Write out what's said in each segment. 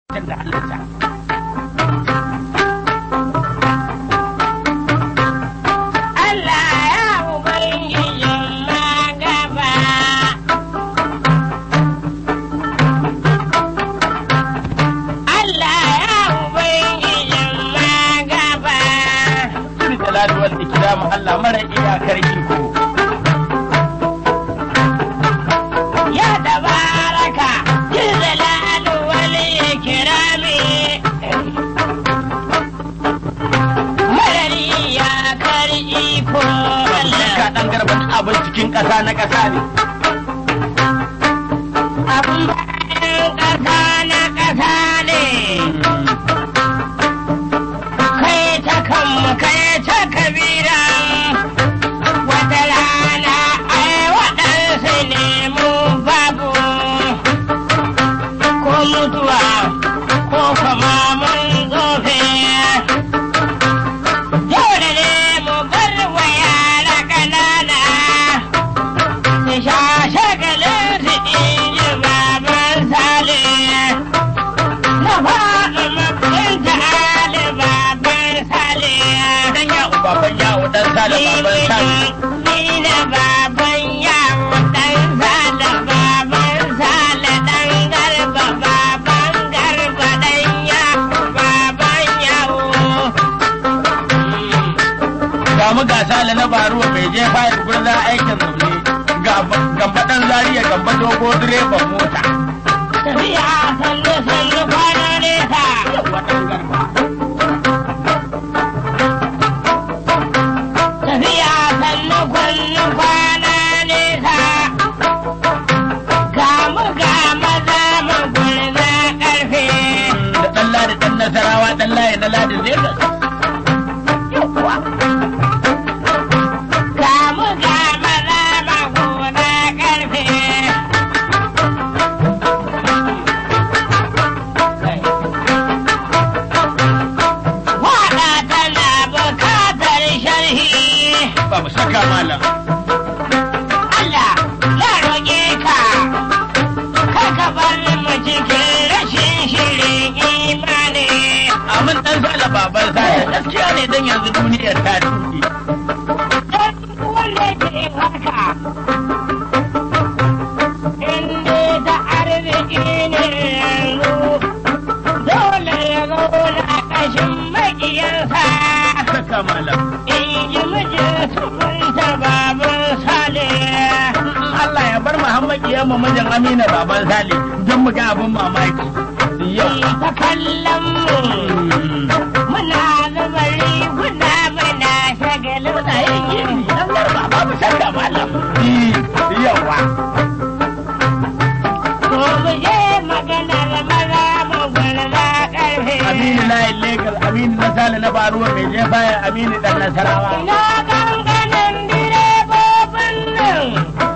da halitta. Allah ya Ubangijin magaba. Allah ya Ubangijin magaba. Sirri jalali wal ikramu Allah mara iyakar iko. Ya tabaraka jilalalu wal ikrami. Marari ya kar iko Allah. Ka dan garban abin cikin ƙasa na ƙasa ne. Abun bayan ƙasa na ƙasa ne. Kai ta kanmu kai ta kabira. Wata rana ai waɗansu ne mu babu. Ko mutuwa ko kuma mun tsofe. Dole ne mu bar wa yara ƙanana. Su sha shagalin su inji baban sale. Na faɗi mabinta ali baban sale. Dan ya baban yawo dan sale baban sale. Ni na baban yawo ɗan sale baban sale ɗan garba baban garba ɗan yawo baban yawo. Ga mu ga sale na baruwa bai je fayar gurza aikin zaune. Gamba dan zariya gamba dogo direban mota. Tafiya sannu sannu kwana nesa. Yawwa dan garba. Tafiya sannu kwannu kwana nesa. Ga mu ga maza mu gurza ƙarfe. Da dan ladi dan nasarawa dan layi na ladin Legas. Yawwa. Ga mu ga maza mu gurza ƙarfe. Waɗa tana bukatar sharhi. Ba mu saka malam. Allah na roƙe ka, kar ka bar mu cikin rashin shirin imani. Amin dan sale baban sale gaskiya ne dan yanzu duniyar ta tuɗe. Don wanda ke haka, in dai ta arziki ne yanzu, dole ya zauna ƙashin maƙiyansa. Saka malam. In ji mijin sunta baban Sale. Allah ya bar Muhammad ya mu mijin Amina baban Sale don mu ga abin mamaki. Yau. ta kallon mu. Muna zuba riguna muna shagalin Muna yin gini dan garba babu saka malam. Yawa. Ko mu je maganar maza mu gwarza ƙarfe. Aminu layin Legas Aminu na Sale na Baruwa mai je baya Aminu dan Nasarawa. Ina ganganin direbobin nan.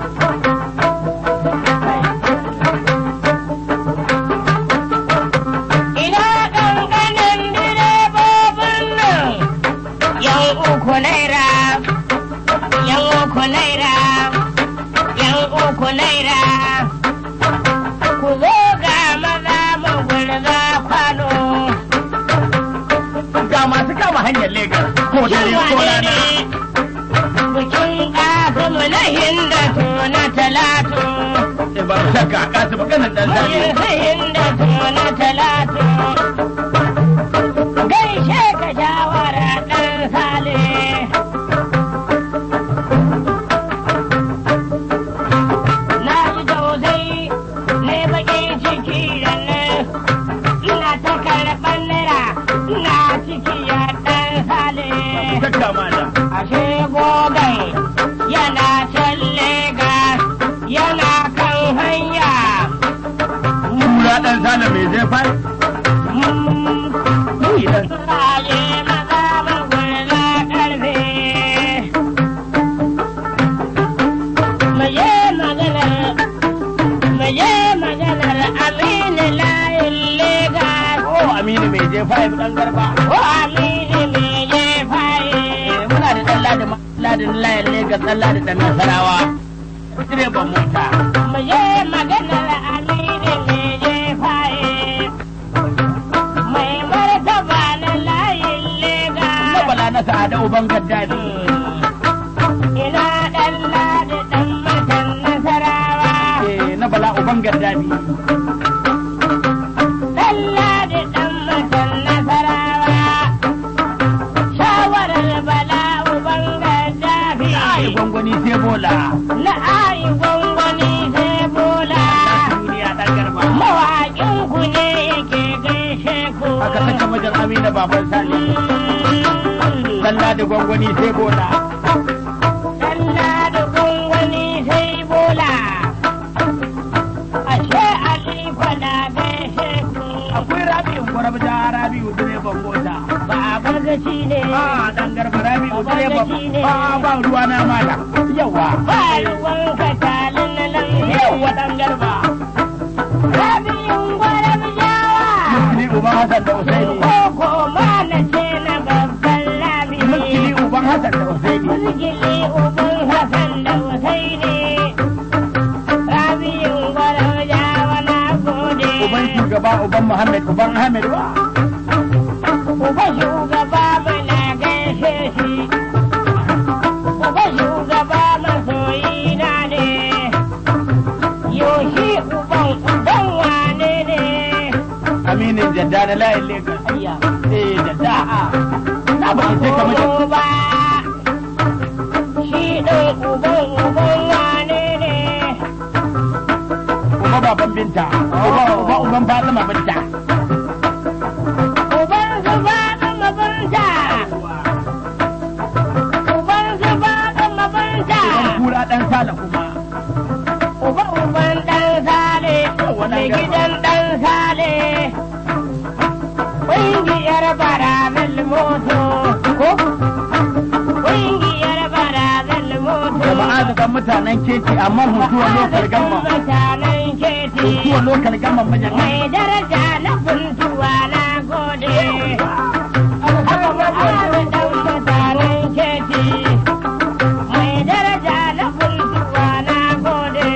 Ina ganganin direbobin nan. Yan uku naira, yan uku naira, yan uku naira. Ku zo ga maza mu gurza kwano. Ga masu kama hanyar Legas ko dare ko rana. Bikin ƙasimu na hindatu na talatu. Sai ba mu saka kasu maganar dan Sale. Bikin hindatu na talatu. Gaishe ka shawara ɗan sale. Na ji tausayi ne baƙin ciki da nan. Ina ta karɓar naira ina ciki ya ɗan sale. Saka malam. ashe gogai yana can Legas yana kan hanya. Kura dan Sale mai je fayar. Ni dan Raye maza magulma ƙarfe. Maye maganar, maye maganar Aminu layin Legas. Ko Aminu mai je fayar dan garba. Ko Aminu me je faye. Muna da dan ladin ladin layin Legas dan ladin dan Nasarawa. Direban mota. Maye maganar Aminu me je faye. uban gaddafi ina ɗan ladi ɗan matan nasarawa. eh na bala uban gaddafi Ɗan ladi ɗan matan nasarawa. Shawarar bala uban gaddafi. ai gwangwani sai bola Na ayi gwangwani sai bola. duniya dan garba Mawaƙin ku ne yake gaishe ku. aka saka majar amina baban sani dalla da gwangwani sai bola Dalla da gwangwani sai bola. Ashe Aliko na gaishe ku. akwai rabi'u gwarabja rabi'u direban mota Baba gaci ne. a dan garba rabi'u direban Babban ne. ba ba ruwa na mala yawa Ba ruwan ka talin nan. yawa dan garba Rabin gwaram jawa. muskili uban hasan da usaini Koko ma na ce na babban labi. muskili uban hasan da usaini Mulkili uban Hassan da Husaini. Rabin gwaram jawa na gode. uban shugaba uban muhammad uban ahmed wa Uba shugaba mana gaishe shi. Uba shugaba masoyi na ne. Yoshi uban uban wane ne. aminin jadda na layin lagos Ayya. eh jadda na ba sai ka majar Uba. Shi ɗin uban uban wane ne. uba baban binta uba uba uban fatima binta Uban su faɗin mabanta. Uban su faɗin mabanta. uban kura dan sala kuma Uba uban ɗan sale, mai gidan ɗan sale. Ƙungiyar barazan moto, ko? Ƙungiyar barazan moto. jama'a daga mutanen keke amma hutuwa lokal gamma Mutanen keti. hutuwa lokal gamma majan Mai daraja na kuntuwa na gode. Alhamdulillah dan mutanen keti. Mai daraja na kuntuwa na gode.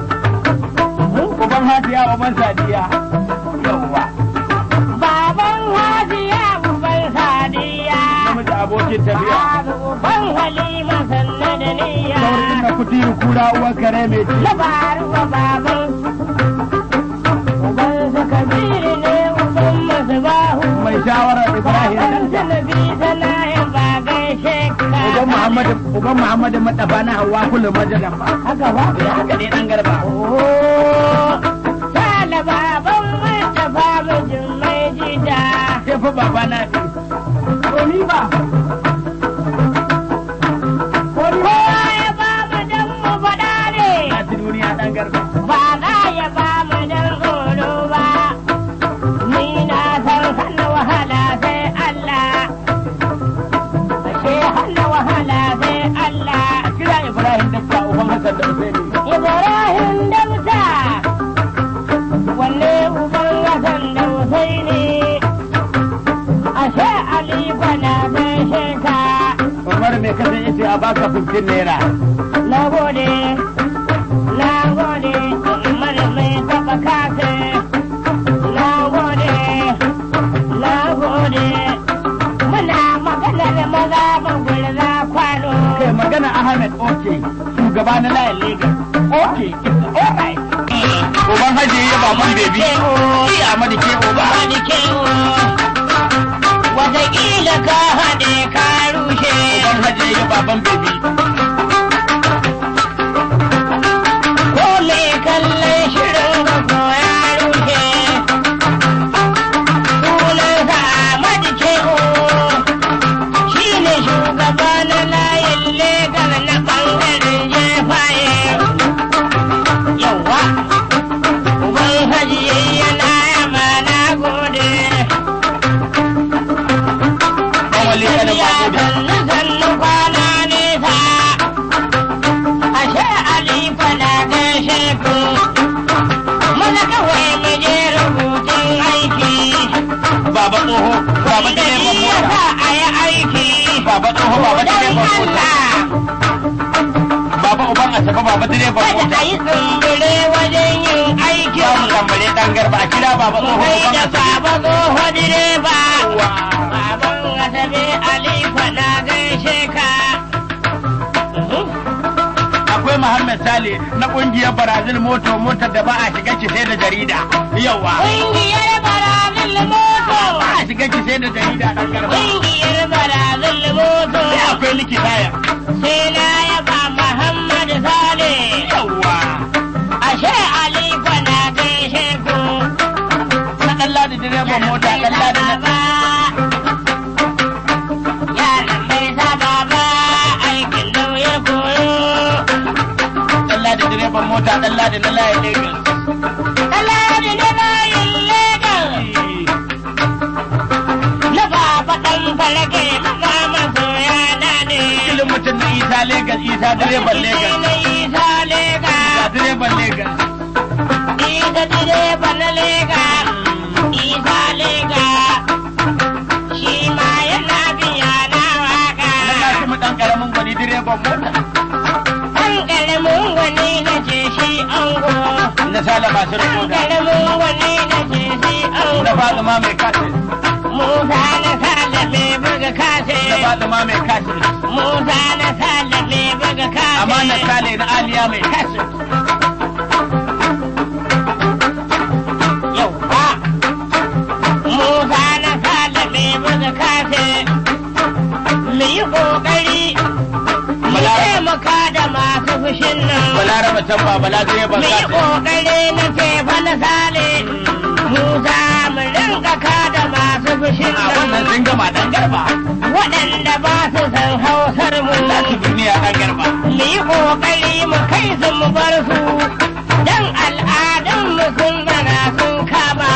uban hadiya uban sadiya yawwa Baban Hajiya uban Sadiya. namiji abokin tafiya Uban Halima sanna da niyya. saurin na kutiru kura uwan kare mai ci Labaru wa baban. Uban su Kabiru ne uban Masbahu. mai shawara ibrahim Uban dan Sanabi sana ya ba gaishe ka. uban muhammadu uban muhammadu madafa na hawa kullum majalan ba Haka ba? Eh, haka ne dan garba Oh, Sale baban Mustapha mijin mai jida. sai fa baba na bi Ko ni ba? Kowa ya ba mu dan mu faɗa ne. na ci duniya dan garba Ba za ya ba mu dan tsoro ba. Ni na san hana wahala sai Allah. Ashe hana wahala sai Allah. kira ibrahim da uban hasan da usaini Ibrahim Damsa. Wanne uban Hassan da Husaini. Ashe Ali bana gaishe ka. umar mai kasan yace a baka 15 naira Na gode, na gode, Umar mai taɓa kase. Na gode, na gode. Muna maganar maza ba gulza kwano. kai magana ahmed oke shugaba na layin lagos oke alright uban haji ya baban bebi iya amadu ke uba Wani kewo, wataƙila ka haɗe ka rushe. uban haji ya baban bebi Ko me kallon shirin ga ko ya rushe. Sunansa Ahmadu Kewo, shi ne shugaba na layin legal na ɓangaren jefaye. Yawwa, uban haji yana yama na gode. dan wali kana Ya babu sannu sannu kwana nesa, ashe Alifa na gaishe ku. Mana kawai mu je rubutun aiki, baba tsoho baba da direban shi ya mota sa a yi aiki. baba tsoho baba Don direban mota Allah, baba uban asafa baba direban kada mota a yi tsumbure wajen yin aiki. za mu tambare dan garba a kira baba tsoho Kai uban da asafa baba tsoho direba, Wa. baban asabe Alifa na gaishe na kungiyar Brazil moto motar da ba a shiga ki sai da jarida. Yawa. Ƙungiyar Barazil Moto. Ba a shiga ki sai da jarida dan garba. Ƙungiyar Barazil Moto. Sai akwai likita ya. Sai na yaba Muhammad Sale. Yawa. Ashe Ali na gaishe ku. Na dan ladi direban mota dan ladi na. Baba. Yaran bai saba ba aikin lauya koyo. Dan ladi direban mota dan ladi na layin Lagos. Alhaji na layin Legas. Na baba ɗan farage maza masoya na ne. Filin mutum na Isa Lagos Isa direban Lagos. Na Isa Lega. Isa direban Lagos. Isa direba na Lega. Isa Lega. Shi ma yana biya na waka. Na gashi mu dan karamin gwani direban mota. Ɗan ƙaramin wani na ce shi ango. Na sala masu Ɗan rikoda. ƙaramin wani na ce shi Na ango. Fatima mai kasin. Musa na salame buga kase. Na Fatima mai kasin. Musa na salame buga kase. Amma na sale na Aliya mai kasin. Yauwa. Musa na salame buga kase. Mu yi ƙoƙari. Mu Bala- taimaka da masu fushin nan. Balaraba can ba bala direban Mu yi kasin. ƙoƙari na tefa na sale. Musa mu rinka kada masu fushin A wannan nan. sun gama dan garba. Waɗanda ba su san hausar mu. Lati duniya dan garba. mu yi ƙoƙari mu kai su mu bar su dan al'adun mu sun bara sun kama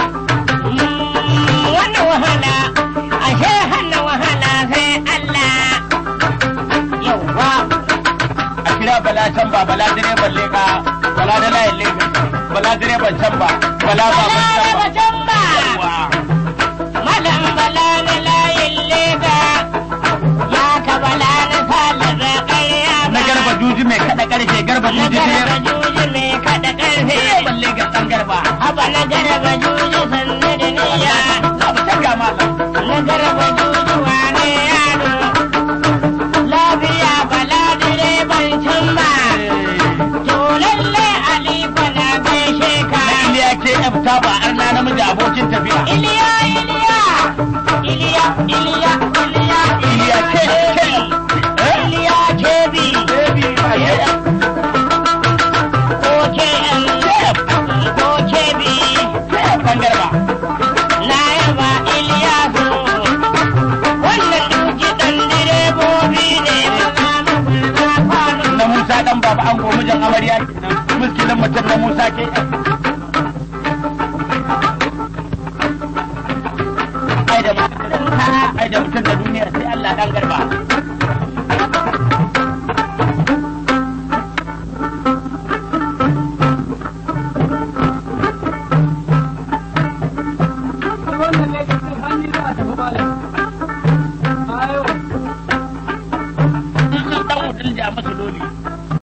Mm, wani wahala ashe hana wahala sai Allah yauwa A kira bala can ba bala direban leka. Bala da layin Lagos. Bala direban can ba. Bala ba bala can da ba. wajen ba Yawwa. malam bala na layin lega ya ka bala na salaba ƙarya ba Na garba juji mai kada karfe garba na juji garba direban. juji mai kada ƙarfe Direban Lagos dan garba. haba na garba juji sannu da niyya Na ba can ga malam. na garba juji wane yaro lafiya bala direban can ba to lalle ali na gaishe ka Iliya ke ta ba arna namiji abokin tafiya. iliya iliya iliya iliya iliya Iliya ke ke. Eh? iliya kebi Baby, ba ya. ko ke ko kebi Dan garba. na yaba iliyasu wannan duki dan direbobi ne maza maza kwano Na Musa dan baba an gomu jan amarya kenan. Muskilin mutum na Musa ke. Ai da mutum ai da mutum da duniya sai Allah dan garba.